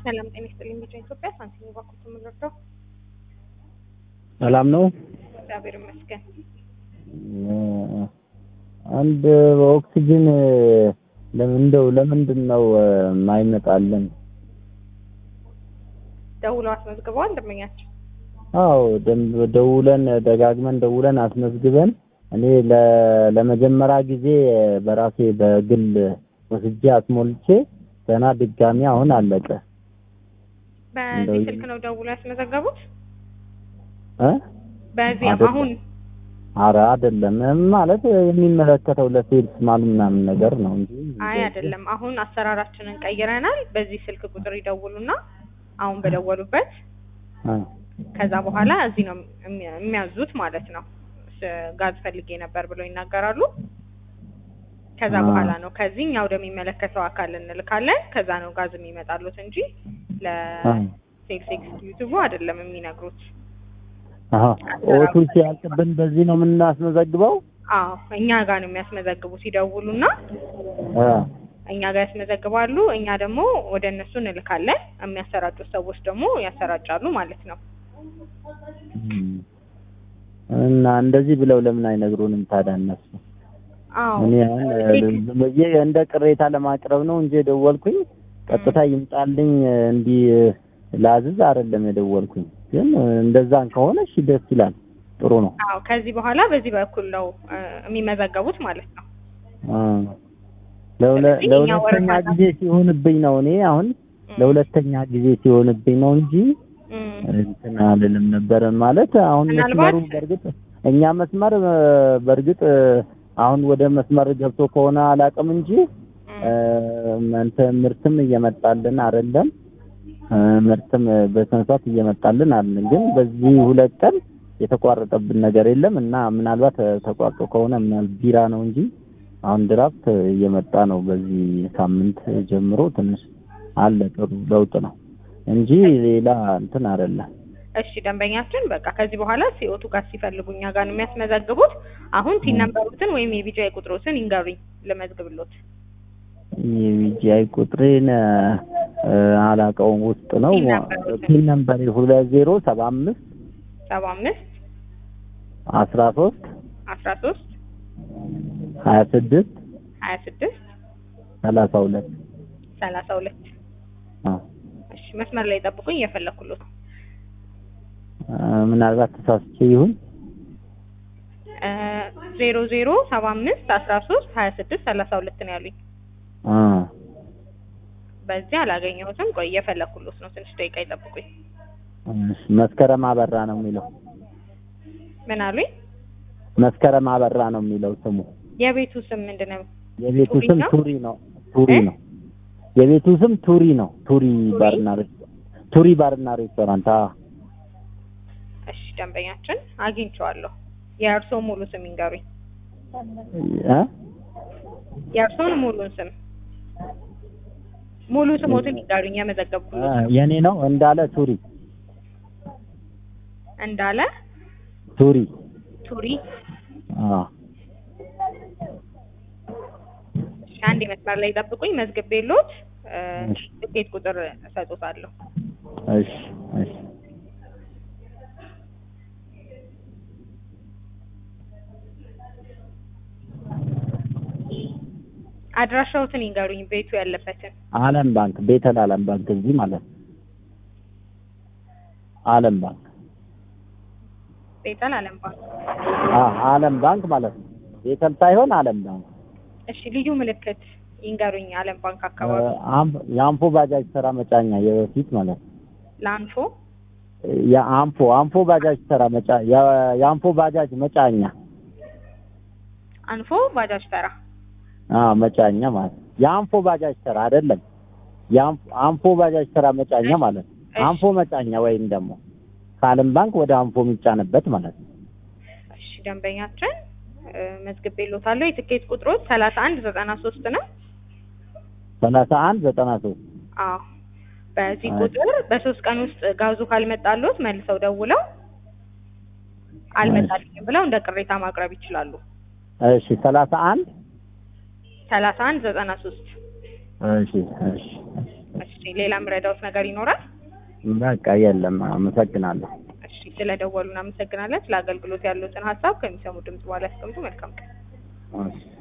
ሰላም ጤና ይስጥልኝ። ቢጫ ኢትዮጵያ ሳንቲም ባንኩት የምንረዳው ሰላም ነው። እግዚአብሔር ይመስገን። አንድ ኦክሲጅን ለምን እንደው ለምንድን ነው የማይመጣልን? ደውለው አስመዝግበዋል ደንበኛቸው። አዎ ደም- ደውለን ደጋግመን ደውለን አስመዝግበን እኔ ለ- ለመጀመሪያ ጊዜ በራሴ በግል ወስጄ አስሞልቼ ገና ድጋሚ አሁን አለቀ በዚህ እንደው- ስልክ ነው ደውለው ያስመዘገቡት? እ በዚህ አይደለም። አሁን አረ አይደለም ማለት የሚመለከተው ለሴልስ ማን ምናምን ነገር ነው እንጂ አይ አይደለም። አሁን አሰራራችንን ቀይረናል። በዚህ ስልክ ቁጥር ይደውሉና አሁን በደወሉበት እ ከዛ በኋላ እዚህ ነው የሚ- የሚያዙት ማለት ነው። ስ- ጋዝ ፈልጌ ነበር ብለው ይናገራሉ። ከዛ አ። በኋላ ነው ከዚህ እኛ ወደሚመለከተው አካል እንልካለን። ከዛ ነው ጋዝ የሚመጣሉት እንጂ ለሴልስ ኤክስኪዩቲቭ አይደለም የሚነግሩት። አሀ ኦቱ ሲያልቅብን በዚህ ነው የምናስመዘግበው አዎ እኛ ጋር ነው የሚያስመዘግቡት። ይደውሉና እ እኛ ጋር ያስመዘግባሉ። እኛ ደግሞ ወደ እነሱ እንልካለን። የሚያሰራጩት ሰዎች ደግሞ ያሰራጫሉ ማለት ነው። እም። እና እንደዚህ ብለው ለምን አይነግሩንም ታዲያ እነሱ? አዎ እኔ አሁን ዝም ብዬ እንደ ቅሬታ ለማቅረብ ነው እንጂ የደወልኩኝ ቀጥታ ይምጣልኝ እንዲህ ላዝዝ አይደለም የደወልኩኝ። ግን እንደዛን ከሆነ እሺ ደስ ይላል፣ ጥሩ ነው። አዎ ከዚህ በኋላ በዚህ በኩል ነው እ፣ የሚመዘገቡት ማለት ነው። አ ለሁለ- ስለዚህ እኛ ለሁለተኛ ወረፋ ጊዜ ሲሆንብኝ ነው እኔ አሁን እም፣ ለሁለተኛ ጊዜ ሲሆንብኝ ነው እንጂ እም፣ እንትን አልልም ነበር ማለት አሁን ምናልባት- መስመሩ በእርግጥ እኛ መስመር እ፣ በእርግጥ እ፣ አሁን ወደ መስመር ገብቶ ከሆነ አላውቅም እንጂ እም፣ እ፣ እንትን ምርትም እየመጣልን አይደለም እ፣ ምርትም በስነ ስርዓት እየመጣልን አይደለም። ግን በዚህ ሁለት ቀን የተቋረጠብን ነገር የለም እና ምናልባት እ፣ ተቋርጦ ከሆነ ምናል ቢራ ነው እንጂ አሁን ድራፍት እየመጣ ነው። በዚህ ሳምንት ጀምሮ ትንሽ አለ ጥሩ ለውጥ ነው እንጂ ሌላ እንትን አይደለም። እሺ ደንበኛችን በቃ ከዚህ በኋላ ሲኦቱ ጋር ሲፈልጉ እኛ ጋር ነው የሚያስመዘግቡት። አሁን ቲን ነምበሩትን ወይም የቢጃይ ቁጥሮትን ይንገሩኝ ልመዝግብሎት። የቪጂአይ ቁጥሬን እ፣ አላውቀውም ውስጥ ነው ፒን ነምበሩን። ፒን ነምበር ሁለት ዜሮ ሰባ አምስት ሰባ አምስት አስራ ሶስት አስራ ሶስት ሀያ ስድስት ሀያ ስድስት ሰላሳ ሁለት ሰላሳ ሁለት አዎ። እሺ መስመር ላይ ጠብቁኝ እየፈለኩሎት እ፣ ምናልባት ተሳስቼ ይሁን ዜሮ ዜሮ ሰባ አምስት አስራ ሶስት ሀያ ስድስት ሰላሳ ሁለት ነው ያሉኝ። እ፣ በዚህ አላገኘሁትም። ቆይ እየፈለኩሎት ነው። ትንሽ ደቂቃ ይጠብቁኝ። እሺ፣ መስከረም አበራ ነው የሚለው ምን አሉኝ? መስከረም አበራ ነው የሚለው ስሙ። የቤቱ ስም ምንድን ነው? የቤቱ ቱሪ ስም ነው? ቱሪ ነው። ቱሪ እ? ነው። የቤቱ ስም ቱሪ ነው። ቱሪ ቱሪ? ባርና ሬስቶራንት ቱሪ ባርና ሬስቶራንት። አዎ እሺ ደንበኛችን አግኝቼዋለሁ። የእርስዎ ሙሉ ስም ይንገሩኝ። እ? የእርስዎን ሙሉን ስም ሙሉ ስሞትን ይንገሩኝ። የመዘገብኩሎት ነው። የኔ ነው እንዳለ ቱሪ እንዳለ ቱሪ ቱሪ። አዎ እሺ አንድ መስመር ላይ ጠብቁኝ። መዝግቤሎት እ፣ እሺ። ትኬት ቁጥር እሰጦታለሁ። እሺ እሺ አድራሻዎትን ይንገሩኝ። ቤቱ ያለበትን አለም ባንክ ቤተል አለም ባንክ እዚህ ማለት ነው። አለም ባንክ ቤተል አለም ባንክ። አ አለም ባንክ ማለት ነው። ቤተል ሳይሆን አለም ባንክ እሺ ልዩ ምልክት ይንገሩኝ። አለም ባንክ አካባቢ እ፣ አም- የአምፖ ባጃጅ ተራ መጫኛ የበፊት ማለት ነው። ላንፎ የአምፖ አምፖ ባጃጅ ተራ መጫ የ- የአምፖ ባጃጅ መጫኛ አንፎ ባጃጅ ተራ አ መጫኛ ማለት ነው። የአምፖ ባጃጅ ተራ አይደለም። የአምፖ አምፖ ባጃጅ ተራ መጫኛ ማለት ነው። እሺ። አምፖ መጫኛ ወይም ደግሞ ከአለም ባንክ ወደ አምፖ የሚጫንበት ማለት ነው። እሺ ደንበኛችን እ፣ መዝግቤሎታለሁ። የትኬት ቁጥሮች ሰላሳ አንድ ዘጠና ሶስት ነው። ሰላሳ አንድ ዘጠና ሶስት አዎ በዚህ አይ። ቁጥር በሶስት ቀን ውስጥ ጋዙ ካልመጣሎት መልሰው ደውለው አልመጣልኝም ብለው እንደ ቅሬታ ማቅረብ ይችላሉ። እሺ ሰላሳ አንድ ሰላሳ አንድ ዘጠና ሶስት እሺ እሺ እሺ ሌላ ምረዳውት ነገር ይኖራል? በቃ የለም። አመሰግናለሁ። እሺ ስለደወሉ እናመሰግናለን። ስለ አገልግሎት ያሉትን ሀሳብ ከሚሰሙ ድምጽ በኋላ ያስቀምጡ። መልካም ቀን። እሺ